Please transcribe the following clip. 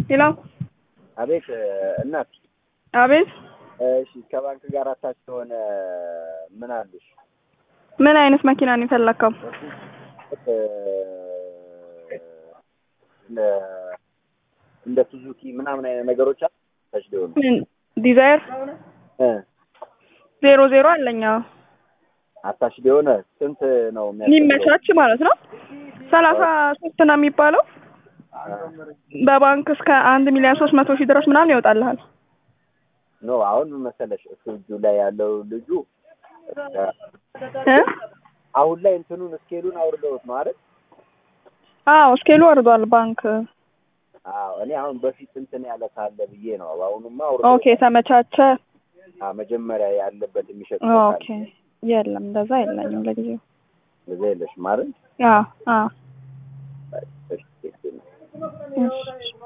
ሄሎ አቤት እናት። አቤት እሺ ከባንክ ጋር አታች የሆነ ምን አለሽ? ምን አይነት መኪና ነው የፈለከው? እንደ እንደ ሱዙኪ ምናምን አይነት ነገሮች አታች ሊሆኑ ምን ዲዛይር እ ዜሮ ዜሮ አለኝ። አዎ አታች ሊሆነ ስንት ነው የሚያስፈልገው? የሚመቻች ማለት ነው። ሰላሳ ሶስት ነው የሚባለው በባንክ እስከ አንድ ሚሊዮን ሶስት መቶ ሺህ ድረስ ምናምን ይወጣልሃል። ኖ አሁን ምን መሰለሽ እሱ እጁ ላይ ያለው ልጁ እ አሁን ላይ እንትኑን ስኬሉን አውርደውት ነው አይደል? አዎ ስኬሉ ወርዷል ባንክ። አዎ እኔ አሁን በፊት እንትን ያለ ካለ ብዬ ነው። አሁንማ ኦኬ አውርደውት ተመቻቸ። አ መጀመሪያ ያለበት የሚሸጥ ኦኬ የለም እንደዛ የለኝም ለጊዜው። እንደዛ የለሽም አይደል? አዎ አዎ እሺ፣ እሺ። እሺ